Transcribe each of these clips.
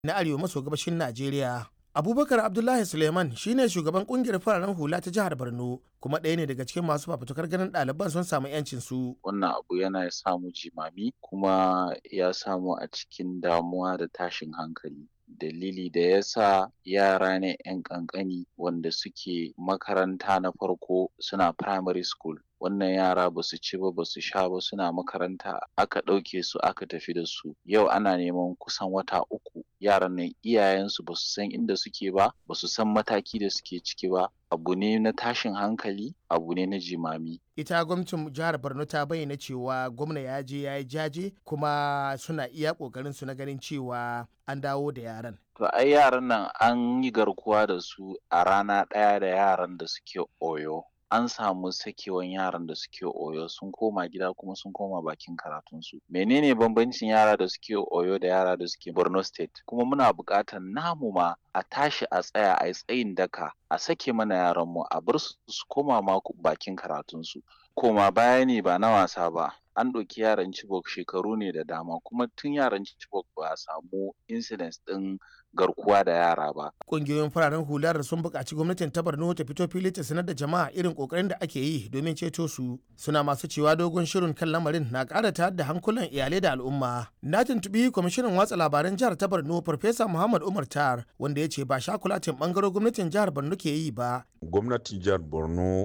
na arewa maso gabashin Najeriya. Abubakar Abdullahi Suleiman shine shugaban kungiyar fararen hula ta jihar Borno kuma ɗaya ne daga cikin masu fafutukar ganin ɗaliban sun samu 'yancin su. Wannan abu yana samu jimami kuma ya samu a cikin damuwa da tashin hankali. Dalili da ya sa yara ne 'yan ƙanƙani wanda suke makaranta na farko suna primary school. Wannan yara ba su ci ba ba su sha ba suna makaranta aka ɗauke su aka tafi da su. Yau ana neman kusan wata uku yaran nan iyayensu ba su san inda suke ba ba su san mataki da suke ciki ba abu ne na tashin hankali abu ne na jimami ita gwamnatin jihar borno ta bayyana cewa gwamna ya je ya yi jaje kuma suna iya kokarin su na ganin cewa an dawo da yaran to ai yaran nan an yi garkuwa da su a rana ɗaya da yaran da suke oyo an samu sakewan yaran da suke oyo sun koma gida kuma sun koma bakin karatunsu menene bambancin yara da suke oyo da yara da suke borno state kuma muna buƙatar namu ma a tashi a tsaya a yi tsayin daka a sake mana yaranmu a bar su su koma ma bakin karatunsu koma baya ne ba na wasa ba an ɗauki yaran Chibok shekaru ne da dama kuma tun yaran Chibok ba a samu incidents ɗin garkuwa da yara ba. Ƙungiyoyin fararen hular sun buƙaci gwamnatin ta Borno ta fito fili ta sanar da jama'a irin ƙoƙarin da ake yi domin ceto su. Suna masu cewa dogon shirin kan lamarin na ƙara tayar da hankulan iyalai da al'umma. Na tuntuɓi kwamishinan watsa labaran jihar ta Borno Farfesa Muhammad Umar Tar wanda ya ce ba shakulatin ɓangaren gwamnatin jihar Borno ke yi ba. Gwamnatin jihar Borno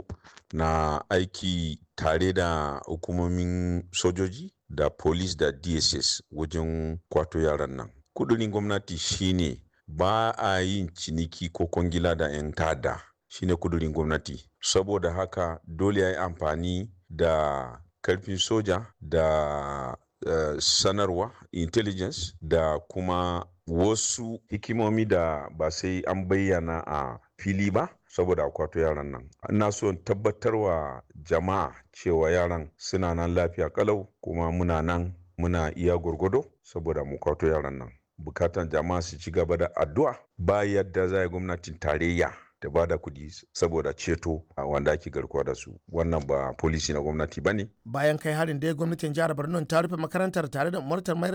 na aiki tare da hukumomin sojoji da police da dss wajen kwato yaran nan kudurin gwamnati shine ba a yin ciniki ko kwangila da 'yan tada shine kudurin gwamnati saboda haka dole ya yi amfani da karfin soja da uh, sanarwa intelligence da kuma wasu hikimomi da ba sai an bayyana a fili ba saboda akwato yaran nan ina so tabbatarwa jama'a cewa yaran suna nan lafiya kalau kuma muna nan muna iya gurgudo saboda mu kwato yaran nan bukatan jama'a su ci gaba da addu'a ba yadda za gwamnatin tarayya ta ba da kudi saboda ceto a wanda ake garkuwa da su wannan ba polisi na gwamnati ba ne bayan kai harin da gwamnatin jihar borno ta rufe makarantar tare da umartar mayar